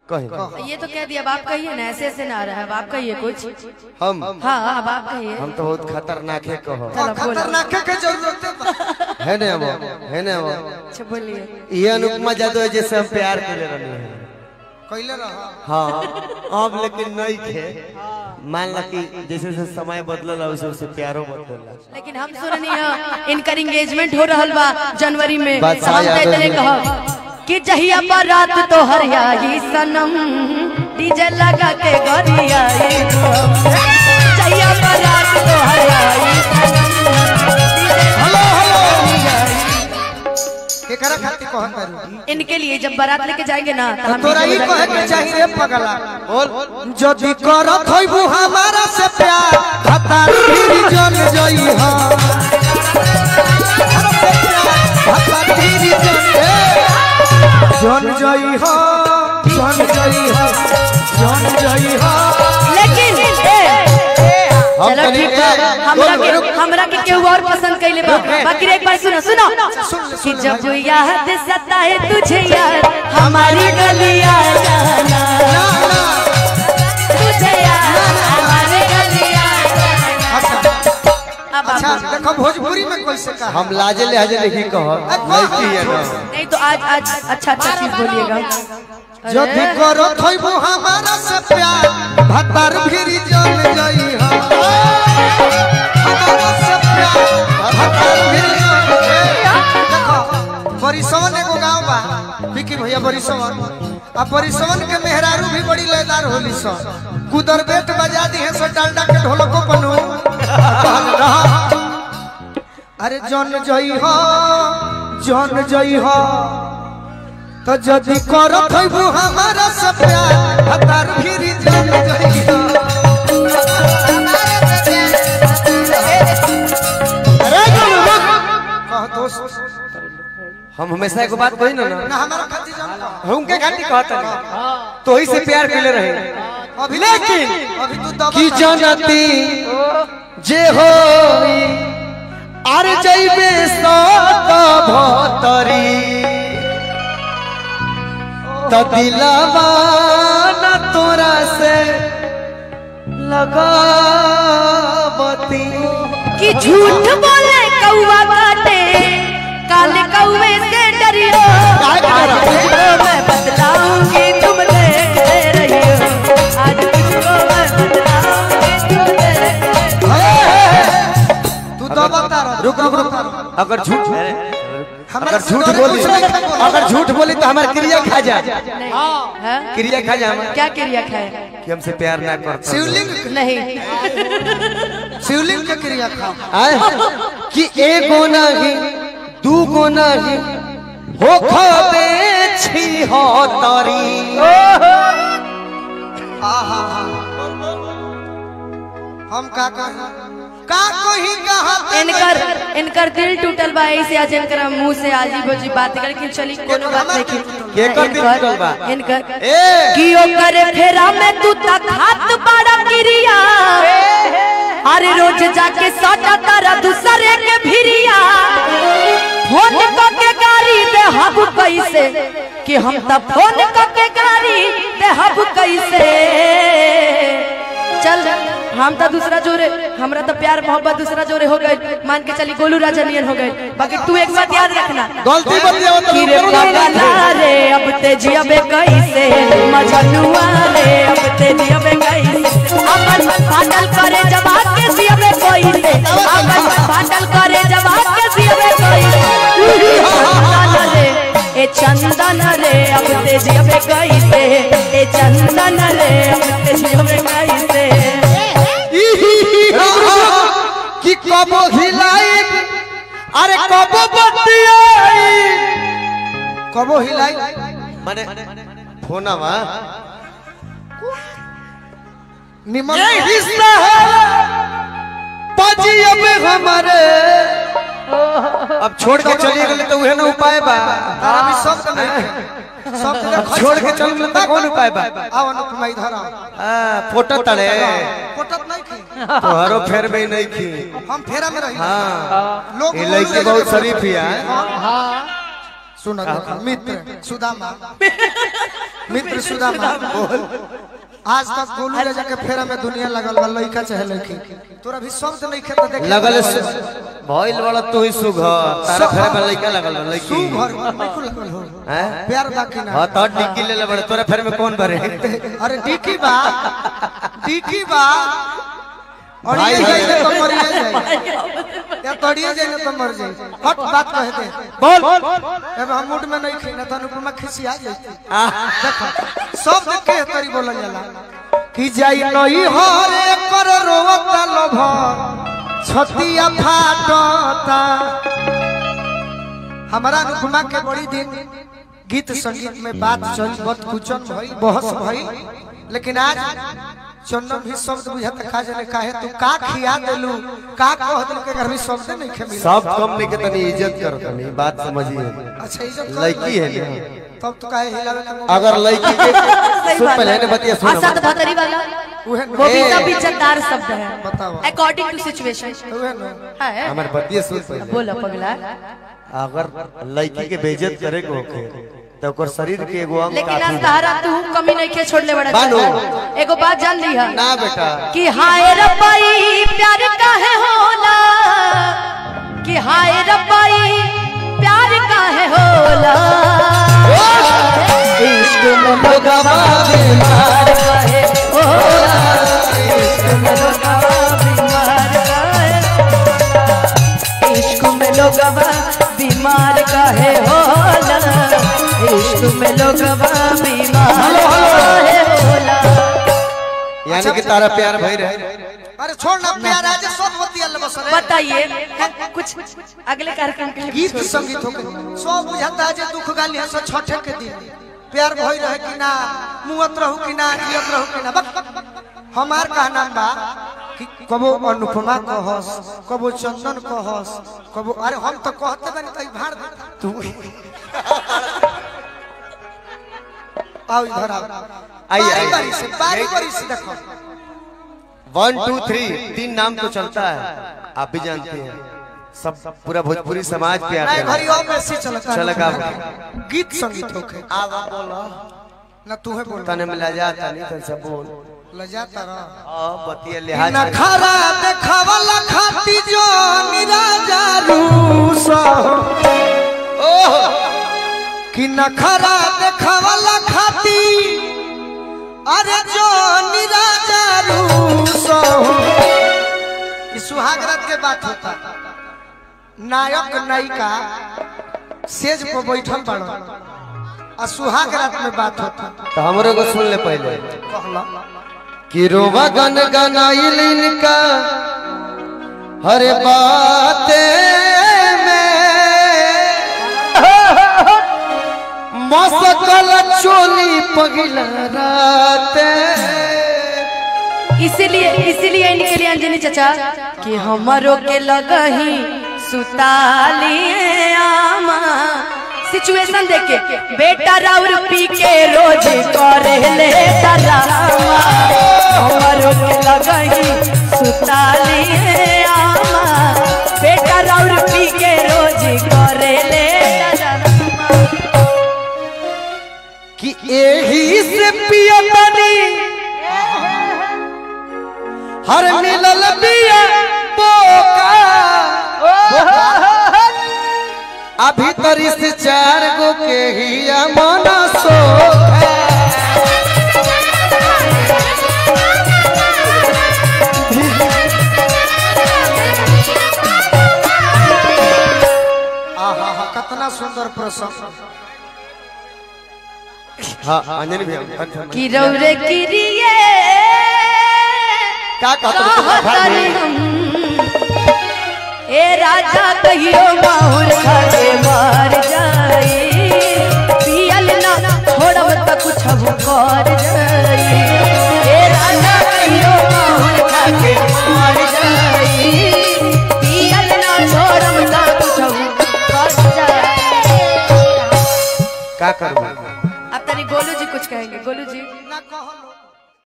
कहीं ये तो कह दिया अब आप कहिए ना ऐसे ऐसे ना आ रहा है अब आप कहिए कुछ हम हाँ अब आप कहिए हम तो बहुत खतरनाक है कहो चलो बोलो खतरनाक के जरूरत है है ना वो है ना वो अच्छा बोलिए ये अनुपमा जादव है जैसे हम प्यार कर रहे हैं कैले रहा हाँ अब लेकिन नहीं थे मान ला कि जैसे जैसे समय बदलला वैसे वैसे प्यारो बदलला लेकिन हम सुननी है इनकर एंगेजमेंट हो रहल बा जनवरी में बादशाह हम तो यादव इतने जी। कहब कि जहिया पर रात तो हरियाई सनम डीजे लगा के गरियाई जहिया पर रात तो हरियाई हेलो हेलो केकरा खातिर कहत बारू इनके लिए जब बारात लेके जाएंगे ना तो हम तोरा ई डीजे कहे बजाएंगे। के चाहिए रे पगला बोल जदि करत होइबू हमारा से प्यार हतार फिर जन जई हो हतार फिर जन जन जई हो जन जई हो जन जई हो लेकिन ए, हम चलो तनी- ठीक बा ए, हमरा रुक, के रुक। हमरा के केहू और पसंद कैले बा बाकी एक बार सुनो सुनो कि जब याद सताए तुझे यार हमारी गलियां जाना तुझे यार हमारी गलियां अब अच्छा आप देखो भोजपुरी में कैसे कहा हम लाजे लहजे नहीं कहो लड़की है ना नहीं तो आज आज अच्छा अच्छा चीज बोलिएगा जदि करत होइबू हमारा से प्यार भतार फिर जन जई हो हमारा से प्यार भतार फिर जन देखो बरिसवन एगो गांव बा विकी भैया बरिसवन आ बरिसवन के मेहरारू भी बड़ी लयदार होली सो कुदर बेट बजा दी है सो डालडा के ढोलको बनू कहल रहा अरे जन जई हो जन जई हो तो जदि करत होइबू हमारा से प्यार हतार फिर जन जई हो कह दोस्त हम हमेशा एक बात कही ना ना ना हमारा खातिर जान कह। हम के घाटी कहता नहीं तो ही से प्यार कैले रहे अभी लेकिन अभी तू दबा की जनती जे हो अरे जैबे सत भतरी त दिलवा न तोरा से लगावती कि झूठ बोले कौवा काटे काले कौवे से डरियो आज तुझको मैं बतलाऊंगी तुम देखते रहियो आज तुझको मैं बतलाऊंगी तुम देखते तू दबा तारा रुक रुक रुक अगर झूठ हमरा अगर से झूठ डरे बोली कुछ नहीं बोला। अगर झूठ बोली तो हमारे क्रिया खा जा नहीं हाँ? क्रिया खा जा हमारे क्या क्रिया खाए कि हमसे प्यार ना करता शिवलिंग नहीं शिवलिंग के क्रिया खा आए कि एगो नहीं दूगो नहीं हो खबे छी हो तरी आहा हम का कही का कही कहा इनकर इनकर दिल टूटल बा ऐसे आज इनकर मुंह से आजी बोजी बात कर लेकिन चली कोनो बात नहीं की केकर दिल टूटल बा? इनकर ए कि ओकर फेरा में तू तक हाथ बड़ा क्रिया अरे रोज जाके सटा तारा दूसरे के भिरिया फोन को के गाड़ी दे हब कैसे कि हम त फोन को के गाड़ी दे हब कैसे चल हम तो दूसरा जोरे हमरा तो प्यार मोहब्बत दूसरा जोरे हो गए मान के चली गोलू राजा नियन हो गए बाकी तू एक बात याद रखना गलती बतिया तो कि रे पगला रे अब ते जियबे कैसे मजनुआ रे अब ते जियबे कैसे अपन फाटल करे जवाब के जियबे कैसे अपन फाटल करे जवाब के जियबे कैसे चंदन रे ए चंदन रे अब ते जियबे कैसे ए चंदन रे अब ते जियबे कैसे कि कबो हिलाई अरे कबो बतियाई कबो हिलाई माने फोनवा निमन ये हिस्सा है पजिया में हमारे अब छोड़ के चलिए गए तो उहे ना उपाय बा तारा भी शब्द नहीं शब्द अब छोड़ के चल गए तो कौन उपाय बा आओ अनुपमा इधर आओ हां फोटो तड़े कोटत नहीं की तोहरो फेर में नहीं की हम फेरा में रही हां लोग ये बोलू लड़की रे बहुत जे- शरीफ है सुनो देखो मित्र सुदामा मित्र सुदामा आज तक गोलू ले जाके फेरा में दुनिया लगल बा लइका चाहे लइकी तोरा भी शब्द नहीं खेत देख लगल से भइल वाला तू ही सुघ तारा फेरे में लइका लगल बा लइकी तू घर में को लगल हो हैं प्यार बाकी ना हां तो डिक्की ले ले बड़े तोरा फेरे में कौन भरे अरे डिकी बा डिकी बा और भाई ये है। जाइए तो मर जाए या तोड़िए जाइए तो मर जाए हट बात कह दे बोल अब हम मूड में नहीं खीना तो अनुपमा खिसिया जाती देखो सब देख के तरी बोलल जाला कि जाई नई हरे कर रोवता लोभ छतिया फाटता हमारा अनुपमा के बड़ी दिन गीत संगीत में बात चल बहुत कुचन भई बहस भई लेकिन आज चंदन भी शब्द बुझत खा जाने काहे तू का खिया देलू का कह देलू के घर में शब्द नहीं खे मिला सब कम नहीं के तनी इज्जत कर तनी बात समझिए अच्छा इज्जत कर लड़की है लड़की। ना। तब तो काहे हिलावे के मुंह अगर लड़की के सही सुन बात पहले है। ने बतिया हाँ, सुन सत भतरी वाला उहे वो भी ए। सब इज्जतदार शब्द है बताओ। अकॉर्डिंग टू सिचुएशन उहे न है हमारे बतिया सुन पहले बोलो पगला अगर लड़की के बेइज्जत करे के होखे तो ओकर शरीर के एगो अंग लेकिन आज काफी तहरा तू कमी नहीं के छोड़ले बड़ा बानो। एगो बात जान ली है ना बेटा कि हाय रब्बाई प्यार काहे होला कि हाय रब्बाई प्यार काहे होला इश्क में लोगवा बीमार काहे होला इश्क में लोगवा बीमार काहे इश्क में लोगवा बीमार काहे होला इश्क में लोगवा बीमार काहे होला यानी कि तारा प्यार भई रहे अरे छोड़ ना प्यार आज सब बतिया ले बस रे बताइए कुछ अगले कार्यक्रम के लिए गीत संगीत हो गए सब बुझाता है जे दुख गाली है सो छठे के दिन प्यार भई रहे कि ना मुअत रहू कि ना जियत रहू कि ना बक, बक, बक। हमार कहना बा कि कबो अनुपमा कहस कबो चंदन कहस कबो अरे हम तो कहते बानी तई भाड़ दे। तू आओ इधर आओ आइए, बारी आइए। बारी से बारी बारी से देखो वन टू थ्री तीन नाम तो चलता है आप भी जानते हैं सब पूरा भोजपुरी समाज प्यार नहीं करता घरी है और बेसी चलता चल का गीत संगीत होके आवा बोलो ना तू है बोल तने मिला जाता नहीं तन सब बोल लजाता रह आ बतिया लिहाज ना कर। खरा देखावला खाती जो निराजा रूस कि न खरा देखावला खाती अरे जो निराजा रूस ई सुहाग रात के बात होता नायक नायिका सेज पर बैठल बड़ आ सुहाग रात में बात होता तो हमरे को सुन ले पहले कहला कि रोवा गन गनाइल इनका हर बाते में मसकल चोली पगला राते इसीलिए इसीलिए इनके लिए अंजलि चचा कि हमारो के लगही सुतालिए आमा सिचुएशन देख के बेटा राउर पी के रोज करे ले डरामा हमारो के लगही सुतालिए आमा बेटा राउर पी के रोज करे ले डरामा कि एही से पिया तनी हर मिलल बिया बोका अभी तरी से चार गो के हिया मन सो आहा हा कितना सुंदर प्रसंग हाँ अंजनी भैया कि रौरे किरिए का कहत कहतनी हम ए राजा कहियो माहुर खाके मार जाई पियल ना छोड़ब त कुछ कर जाई ए राजा कहियो माहुर खाके मार जाई पियल ना छोड़ब त कुछ कर जाई का करूँ अब तनी गोलू जी कुछ कहेंगे गोलू जी ना कहलो